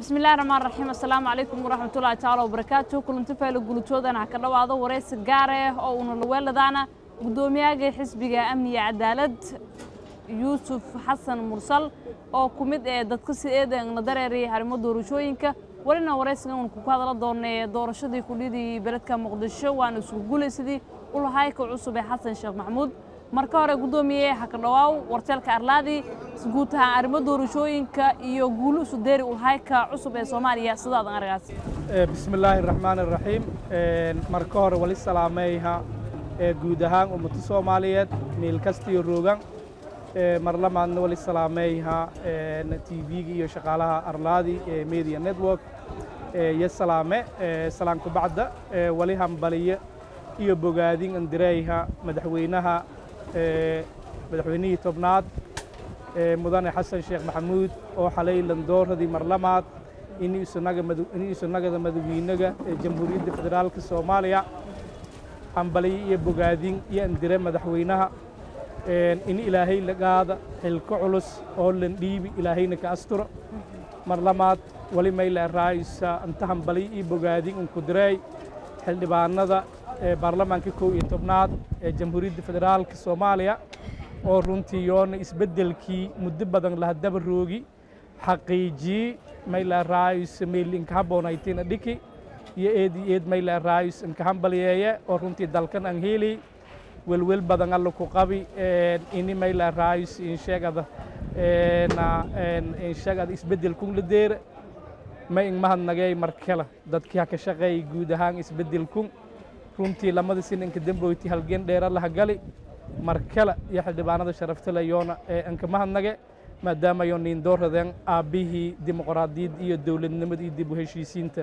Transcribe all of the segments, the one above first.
bismi illahi raxmaan raxiim assalaamu calaykum waraxmatullahi tacaala wabarakaatu kulanti faylo gulutoodan ha ka dhowaado waraysi gaar ah oo uuna laweeladaana guddoomiyaga xisbiga amniga cadaalad yuusuf xasan mursal oo ku mid ee dadka si eedan la dareerayay arrimo doorashooyinka welina waraysigan uun ku hadala doonay doorashadii kudhidii beledka muqdisho waana isugu guulaysadii ulahayka cusub ee xasan sheekh maxamuud marka hore guddoomiye ha ka dhowaaw warteelka arlaadi guud ahaan arrimo doorashooyinka iyo guulu isu deeri ulahayka cusub ee soomaaliya sidaadan aragaas bismi illaahi raxmaan iraxiim marka hore wali salaameeyha guud ahaan ummado soomaaliyeed meel kastiyo roogan mar lamaadna wali salaameeyha tv-ga iyo shaqaalaha arlaadi ee media network iyo salaame salaan kubacda wali hambaliyo iyo bogaadin andireyha madaxweynaha madaxweynihii tobnaad mudane xasan sheekh maxamuud oo xalay landooradii marlamaad inii isunagada madaxweynaga ee jamhuuriyadda federaalka soomaaliya hambaliyo iyo bogaadin iyo andire madaxweynaha in ilaahay lagaada xilko culus oo lan dhiibi ilaahayna ka asturo mar lamaad wali mayla raayisa anta hambaliyo iyo bogaadin unku direey xildhibaanada baarlamaanka kow iyo tobnaad ee jamhuuriyadda federaalka soomaaliya oo runtii yoona isbeddelkii muddo badan lahadaba roogi xaqiijiyey mayla raayus meyl inka haboonaytina dhiki iyo eed iyo eed mayla raayus inka hambaliyeeye oo runtii dalkan aan heelay welwel badan alla ku qabi ini mayla raayus insheegada insheegada isbeddelkun la deera ma in mahadnagay markale dadkii ha ka shaqeeyay guud ahaan isbeddelkun runtii lamada sinanka damboyti halgeen dheera laha gali markale iyo xildhibaanada sharaftale yoona ee anka mahadnage maadaama yo niindooradeen aabbihii dimuqraadiyad iyo dowladnimada iyo dib u heshiisiinta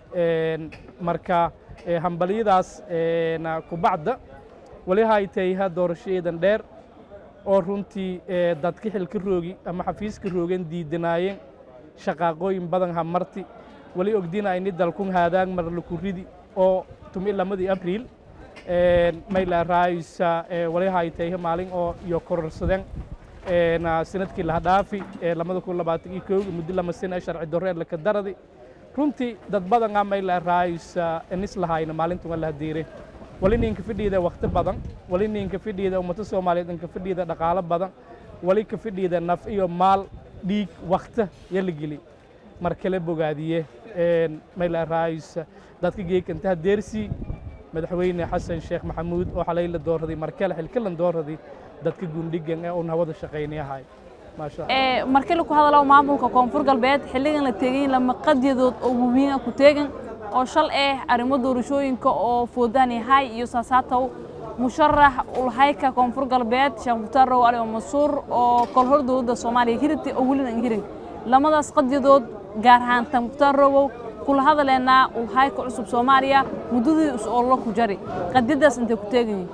marka hambalyadaas kubacda wali haytayha doorashaeedan dheer oo runtii dadka xilka roogi ama xafiiska roogan diidanaayeen shaqaaqooyin badan ha marti wali ogdina ini dalkun haadaan mar laku ridi oo tumi lamadii abriil mayla raayisa wali haytayha maalin oo iyo kororsadeen sanadkii laha dhaafi lamada kun labaatan iyo kooga muddo lama sina sharci darreer laka daradi runtii dad badanga mayla raayisa inis lahayna maalintan waa laha diire wali ninka fidhiida wakti badan wali ninka fidhiida ummado soomaaliyeed inka fidhiida dhaqaalo badan wali ka fidhiida naf iyo maal dhiig wakta yala geli mar kale bogaadiye mayla raayisa dadka geekantaha deersii madaxweyne xasan sheekh maxamuud oo xalay la dooraday markale xilkalan dooraday dadka gundhigan ee uun hawada shaqaynayahay markale ku hadalo maamulka koonfur galbeed xilligan la teegan lama qadyadood oo muhiima ku teegan oo shal eh arrimo doorashooyinka oo foodaan yahay iyo saasaatow musharax ulhayka koonfur galbeed sheekh mukhtaar row ali masuur oo kolhor dowladda soomaaliya hirita oo welina hirin lamadaas qadyadood gaar ahaan tan mukhtaar rowow kula hadaleennaa ulhayka cusub soomaaliya muddadii is-oollo ku jari qadyadaas intay ku teegan yihin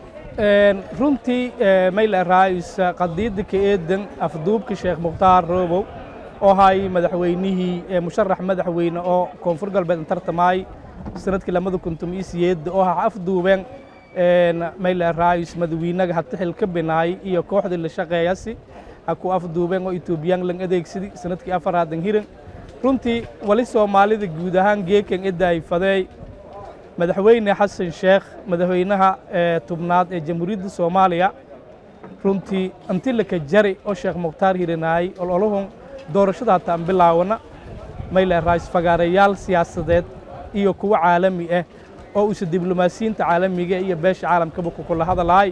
runtii mayla raayisa qadiyadda ka eedan afduubka sheekh mukhtaar roobow oo hay madaxweynihii musharax madaxweyne oo koonfur galbeed tartamaay sanadkii lamada kuntum iyo siyeedda oo ha afduubeen mayla raayis madaxweynaga hata xil ka binaay iyo kooxdii la shaqeeyasi ha ku afduubeen oo etoobiyaan lan adeegsadi sanadkii afaraadan hiran runtii wali soomaalida guud ahaan geekan edaay fadeey madaxweyne xasan sheekh madaxweynaha tubnaad ee jamhuuriyadda soomaaliya runtii inti laka jari oo sheekh mukhtaar hiranaayey ololahun doorashada hataa aan bilaawana mayla raayis fagaarayaal siyaasadeed iyo kuwo caalami ah oo usa diblomaasiyiinta caalamiga iyo beesha caalamkaba kukula hadalaay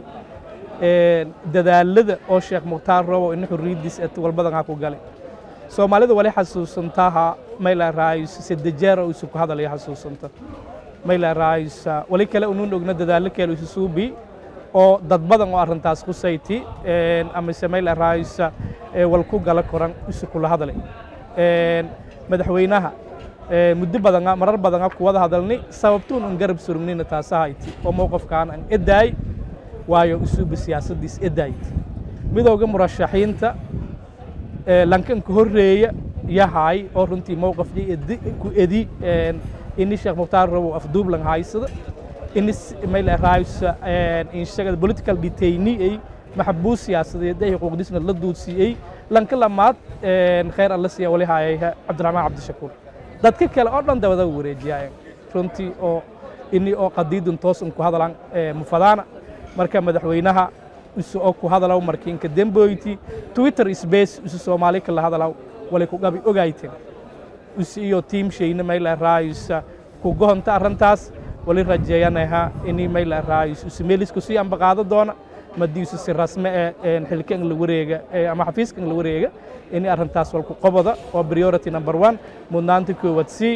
dadaalada oo sheekh mukhtaar robow ina xorriyaddiis et walbadan ha ku galay soomaalida wali xasuusantaha mayla raayis sedejeer oo isu ku hadalaya xasuusanta mayla raayisa wali kale unuun ogna dadaallo kale isu suubi oo dad badan oo arrintaas kusayti amase mayla raayisa wal ku gala koran isu kula hadalay madaxweynaha muddo badanga marar badanga kuwada hadalni sababtuun un garab surugnina taasahayti oo mowqafkaan an edaay waayo isuuba siyaasaddiis edaayt midowga murashaxiinta lankanka horreeya yahay oo runtii mowqafkii ku edi ini sheekh mukhtaar robow afduublan haysada ini mayla raaysa inshagada political detainee maxbuus siyaasadeed ay xuquuqdisna la duudsiiyey lanka lamaad khayr alla siiya wali haayayha cabdiraxmaan cabdishakuur dadka kale oo dhan dabada wareejiyaayen runtii oo ini oo qadiidun toos un ku hadalan mufadaana marka madaxweynaha isu oo ku hadalaw markiinka demboyti twitter space isu soomaali kala hadalaw wali ku gabi ogayten isu iyo tiim shayna mayla raayisa ku gohonta arrintaas wali rajeeyanaha ini mayla raayis isu meelisku sii ambaqaado doona madii isu si rasme ee xilka in la wareega ama xafiiska in la wareega ini arrintaas walku qoboda oo priority number one mudnaanta koowaad sii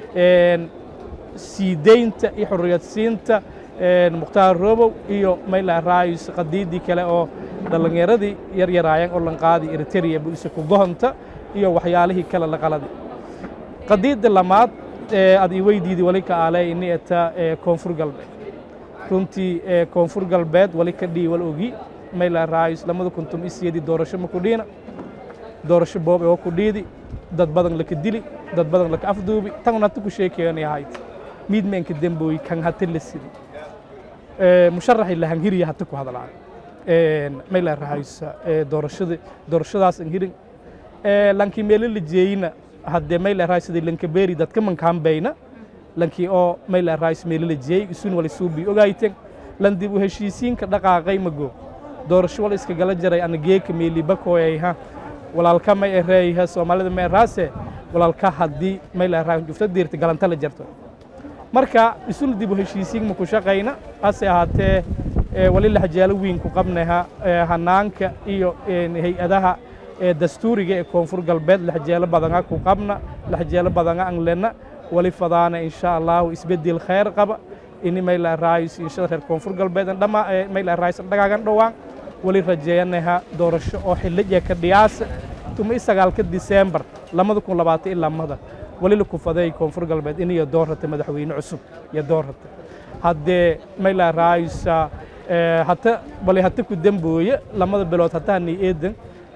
sii deynta iyo xorriyad siinta mukhtaar robow iyo mayla raayis qadiidii kale oo dhallinyaradii yaryaraayeen oo lanqaadi eritrea bu isu ku gohonta iyo waxyaalihii kale la qaladi qadiidda lamaad ad i weydiidi wali ka aale ini eta koonfur galbeed runtii koonfur galbeed wali ka dhii wal ogi mayla raayis lamada kuntum isiyadii doorasho ma ku dhiina doorasho boob oo ku dhiidi dad badan laka dili dad badan laka afduubi tan hata ku sheekeeyana ahayd miidmeenka dembooyi kan hata la sidi musharaxi lahangiriya hata ku hadlaan mayla raayisa doorashada doorashadaas angirin lankii meelo la jeeyina haddee mayla raayis sidii lankabeeri dadka mankaanbayna lankii oo mayla raayis meelo la jeeyey isun wali suubi ogaayten lan dib u heshiisiinka dhaqaaqay mago doorasho wal iska gala jaray ana geeka meeli bakooyayha walaalka may ereeyha soomaalida may eraase walaalka haddii mayla raayis jufta diirta galanta la jarto marka isun dib u heshiisiin ma ku shaqayna hase ahaatee wali laxjaalo weyn ku qabnaha hanaanka iyo hay-adaha dastuuriga ee koonfur galbeed laxjeelo badanga ku qabna laxjeelo badanga an lena wali fadaana insha allahu isbedel khayr qaba ini mayla raayis inshada reer koonfur galbeed dhama mayla raayis dhagaagan dhowaan wali rajeeyanaha doorasho oo xilliya ka dhiyaasa tuma isagaalka disembar lamada kun labaatan iyo lamada wali la kufaday koonfur galbeed iniyo doorrata madaxweyne cusub iyo doorrata haddee mayla raayisa hata bali hata ku dembooye lamada bilood hataa ni eedan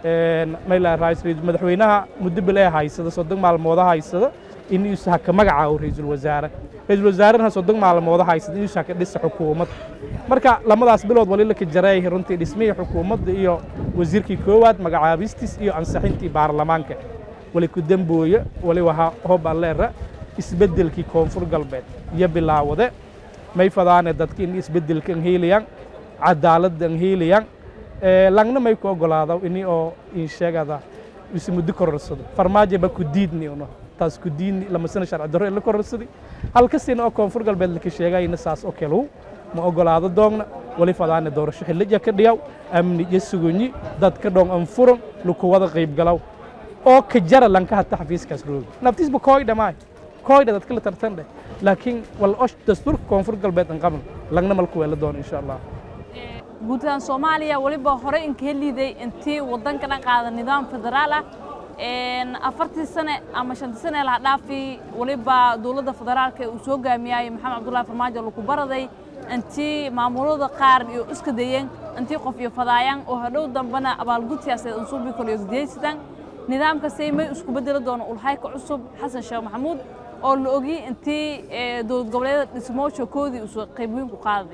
mayla raayis madaxweynaha muddo bilee haysada soddon maalmooda haysada inuusa haka magacaawo ra-iisul wasaare ra-iisul wasaarena soddon maalmooda haysada inuusa haka dhisa xukuumad marka lamadaas bilood wali laka jareey runtii dhismihii xukuumadda iyo wasiirkii koowaad magacaabistiis iyo ansixintii baarlamaanka wali ku dembooye wali wahaa hob alleera isbeddelkii koonfur galbeed iyo bilaawade may fadaane dadka in isbeddelka an heelayaan cadaaladda an heelayaan langna may ku ogolaado ini oo insheegada isi muddo kororsado farmaajo ba ku diidni uno taas ku diidni lama sana sharci darro in la kororsadi halkasina oo koonfur galbeed laka sheegayna saas oo kalew ma ogolaado doogna wali fadaane doorasho xillija ka dhiyaw amni iyo sugunyi dadka dhong an furan lukuwada qaybgalaw oo ka jara lanka hata xafiiskaas roogi naftiisba kooydha maay kooydha dadka la tartan dheh laakiin wal osh dastuurka koonfur galbeed an qaban langna malku weela doono insha allah guud ahaan soomaaliya weliba horey inka heliiday intii waddanka dhan qaada nidaam federaal ah afartii sane ama shantii sane laha dhaafi weliba dowladda federaalka uu soo gaamiyay maxamed cabdullahi farmaajo lagu baraday intii maamulada qaar iyo iska dayeen intii qof iyo fadaayaan oo hadhow dambena abaalgud siyaasadeed unsuubi kale iyo gudiyaysadaan nidaamkasi may isku bedeli doono ulhayka cusub xasan sheekh maxamuud oo la ogi intii dowlad goboleedyada dhismooshookoodii uu qayb weyn ku qaaday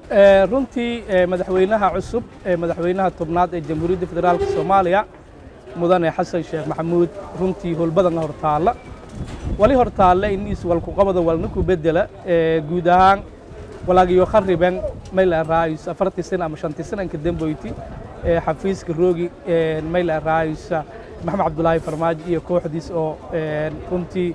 runtii madaxweynaha cusub ee madaxweynaha tobnaad ee jamhuuriyadda federaalka soomaaliya mudane xasan sheekh maxamuud runtii howlbadan hortaalla wali hortaalla in iswalkuqabada walna ku bedela guud ahaan walaagiyo khariben mayla raayis afartii sana ama shantii sananka damboyti xafiiska roogi mayla raayisa maxamed cabdulaahi farmaajo iyo kooxdiis oo runtii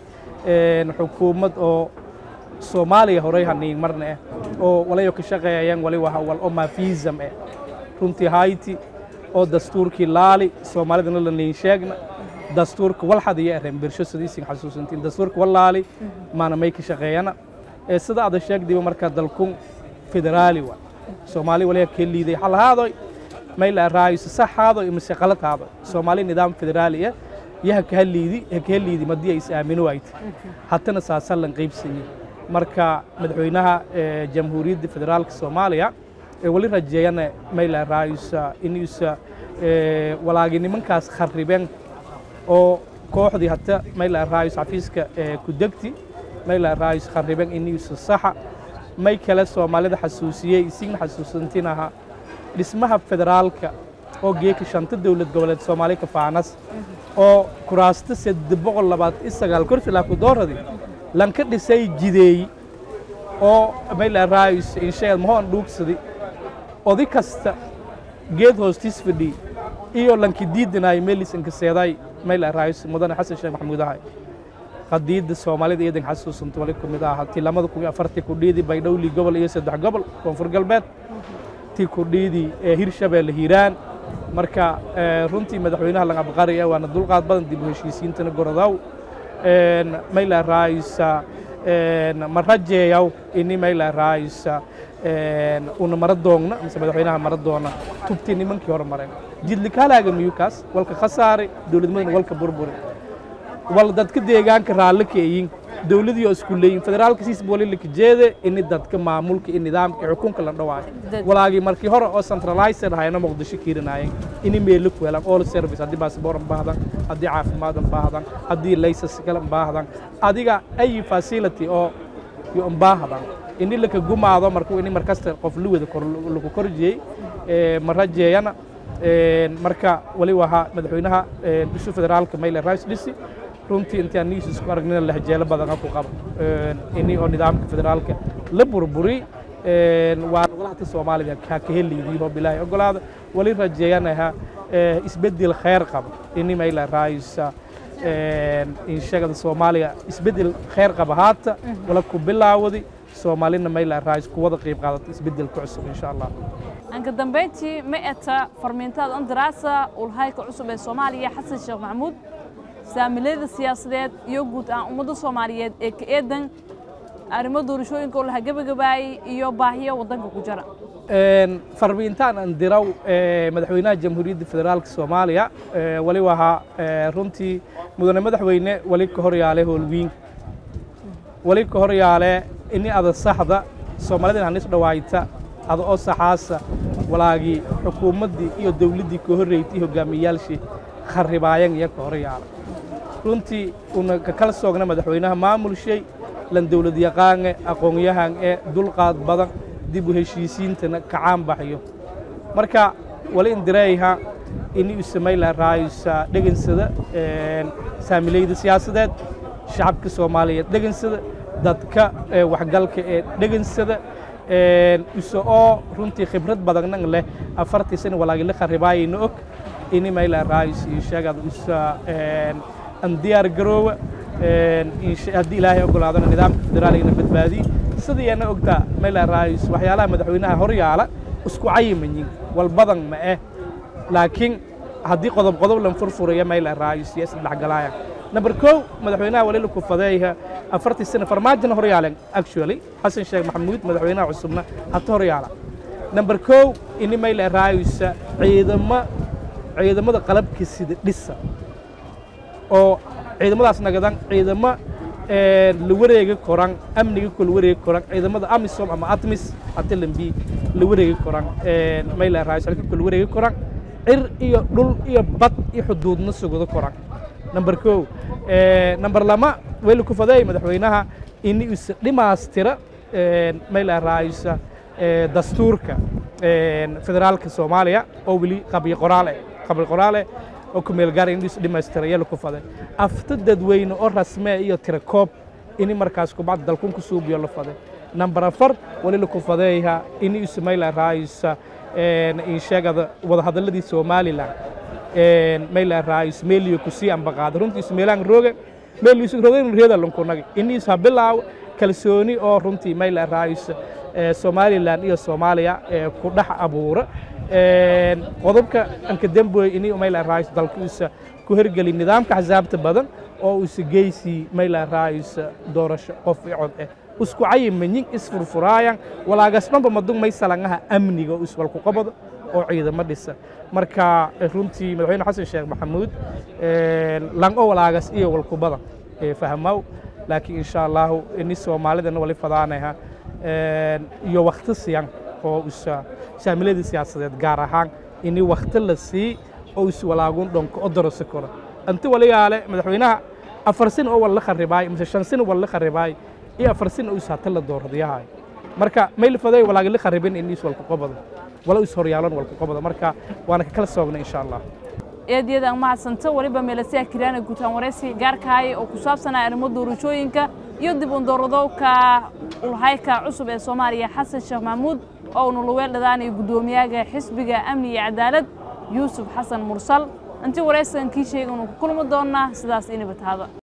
xukuumad oo soomaaliya horey haniin marna eh oo walayo ka shaqeeyayaan wali waha wal oo mafiisam eh runtii hayti oo dastuurkii laali soomaalidana la niin sheegna dastuurka walxad iyo eren birsho sidiisin xasuusantiin dastuurka walaali maana may ka shaqeeyana ee sida ada sheegdiba marka dalkun federaali wa soomaali waliya ka liiday xalahaadoy mayla raayis saxaado imise qalataado soomaali nidaam federaali ah iyo hakaha liidi hakaha liidi madii ay is aamino waayta hatana saasan lan qaybsanyay marka madaxweynaha jamhuuriyadda federaalka soomaaliya ee wali rajeeyana mayla raayisa inuusa walaagi nimankaas kharibeen oo kooxdii hata mayla raayis xafiiska ku degti mayla raayis kharibeen inuusa saxa may kale soomaalida xasuusiyey isigna xasuusantinaha dhismaha federaalka oo geeka shanta dowlad goboleed soomaali ka faanas oo kuraasta saddex boqol labaatan iyo sagaal kursi laa ku dooradi lanka dhisay jideey oo mayla raayus insheegad mahoon dhuugsadi odi kasta geed hoostiis fadhi iyo lanki diidanaay meelis inkaseeday mayla raayus mudane xasan sheekh maxamuud ahay qadiidda soomaalida iyadan xasuusanta wali ku mid aha tii lamada kun iyo afartii kudhiidi baydhowli gobol iyo saddex gobol koonfur galbeed tii kudhiidi ee hirshabeelle hiiraan marka runtii madaxweynaha langabqari ee waana dulqaad badan dib u heshiisiintana gorodow mayla raayusa ma rajeeyaw ini mayla raayusa una mara doogna mise madaxweynaha mara doona tubtii nimankii hore mareen jidlikaalaaga miyukaas walka khasaare dowladnimadana walka burburi wal dadka deegaanka raalli keeyin dowladii oo isku leeyin federaalka siis bolilika jeede ini dadka maamulka iyo nidaamka iyo xukunka la dhawaayo walaagii markii hore oo centralized ahayna muqdisho kiirinaayeen ini meelo ku helaan all service haddii baasboor baahdan haddii caafimaad baahdan haddii laysas kale baahdan adiga ay facility oo yo baahdan ini laka gumaado markuu ini markasta qof luwada lagu korjiyey ma rajeeyana marka wali wahaa madaxweynaha isu federaalka mayle rice dhisi runtii intii aan niis isku aragnina lahjeelo badan ku qaba ini oo nidaamka federaalka la burburi waa golaha soomaaliya ka ka heliydii oo bilaahi ogolaada wali rajeeyanaha isbedel khayr qaba ini mayla raayisa inshagada soomaaliya isbedel khayr qaba haata wala ku bilaawadi soomaalina mayla raayis ku wada qayb qaadata isbedelka cusub insha allah anka dambeyntii ma eta farmiintaada andaraasa ulhayka cusub ee soomaaliya xasan sheekh maxamuud saamilayda siyaasadeed iyo guud ahaan ummadda soomaaliyeed ee ka eedan arrimo doorashooyinka oo laha gebagabaayey iyo baahiyo waddanka ku jira farmiintaan aan diraw madaxweynaha jamhuuriyadda federaalka soomaaliya wali wahaa runtii mudane madaxweyne wali ka horyaale howlwiin wali ka horyaale ini ada saxda soomaalida hanis dhawaayta ada oo saxaasa walaagii xukuumaddii iyo dowladdii ka horreeytay hogaamiyaalshii kharribaayan iyo ka horyaala runtii una ka kala soogna madaxweynaha maamulshay lan dowlad yaqaane aqoon-yahan ee dulqaad badan dib u heshiisiintana kacaan baxyo marka wali indireeyha ini u samayla raayusa dhegansada saamilayda siyaasadeed shacabka soomaaliyeed dhegansada dadka waxgalka ee dhegansada isa oo runtii khibrad badanna leh afartii sana walaagi la kharibaayayna og ini mayla raayus iyo sheegada isa an diyaar garoowa haddii ilaahay ogolaadona nidaamka federaaligana badbaadiye sidiiyana ogtaa mayla raayus waxyaalaha madaxweynaha horyaala isku cayimayin wal badan ma eh laakiin haddii qodob qodob lan furfuraya mayla raayus iyo isdhexgalaaya number kow madaxweynaha wali la kufadeeya afartii sana farmaajona horyaalen actually xasan sheekh maxamuud madaxweynaha cusubna hata horyaala number kow ini mayla raayusa ciidamo ciidamada qalabka sida dhisa oo ciidamadaas nagadan ciidamo la wareegi koran amniga ko la wareegi koran ciidamada amisom ama atmis atilambi la wareegi koran mayla raayus halka ko la wareegi koran cir iyo dhul iyo bad iyo xuduudna sugado koran number kow number lama weli ku fadeey madaxweynaha ini isa dhimaastira mayla raayusa dastuurka federaalka soomaaliya oo weli qabyo qoraal eh qabyo qoraal eh oo ku meel gaar in is dhimaystira yala ku faday afta dadweyne oo rasmee iyo tira koob ini markaas kubacda dalkun ku suubiyo la faday number afar wali la ku fadeeyaha ini isu mayla raayusa in sheegada wadahadaladii somalilan mayla raayus meeliyo kusii ambaqaada runtii isu meelaan roogan meeliyo isu roogan reeda lankunagi ini isu habilaaw kalsooni oo runtii mayla raayus somalilan iyo soomaaliya ku dhex abuura qodobka anka demboy ini mayla raayus dalkiisa ku hergeli nidaamka axsaabta badan oo isa geysii mayla raayus doorasho qof i cod eh isku cayimanyin isfurfuraayan walaagasdhanba madug may salangaha amniga iswalku qabado oo ciidamo dhisa marka runtii madaxweyne xasan sheekh maxamuud lang o walaagas iyo walkubada fahmaw laakiin insha allahu ini soomaalidana wali fadaanaha iyo wakti siyan oo isa saamiladii siyaasadeed gaar ahaan ini wakti la sii oo is walaagun dhonko o dorosi karo anti waligaale madaxweynaha afar sin oo walla kharibaay mise shan sin walla kharibaay iyo afar sin oo is hata la dooradayahay marka mayl faday walaagi la kharibin in is walku qabado wala is horyaalan walku qabada marka waana ka kala soogna insha allah eedyada aan mahadsanta weliba meelasiya kiraana guutaan waraysi gaarkahay oo ku saabsanaa arrimo doorashooyinka iyo dib u dooradowka ulhayka cusub ee soomaaliya xasan sheekh maxamuud oo unu luweel dhadaanayo guddoomiyaga xisbiga amni iyo cadaalad yuusuf xasan mursal intii waraysigan kii sheega unu ku kulmi doonnaa sidaas inibataada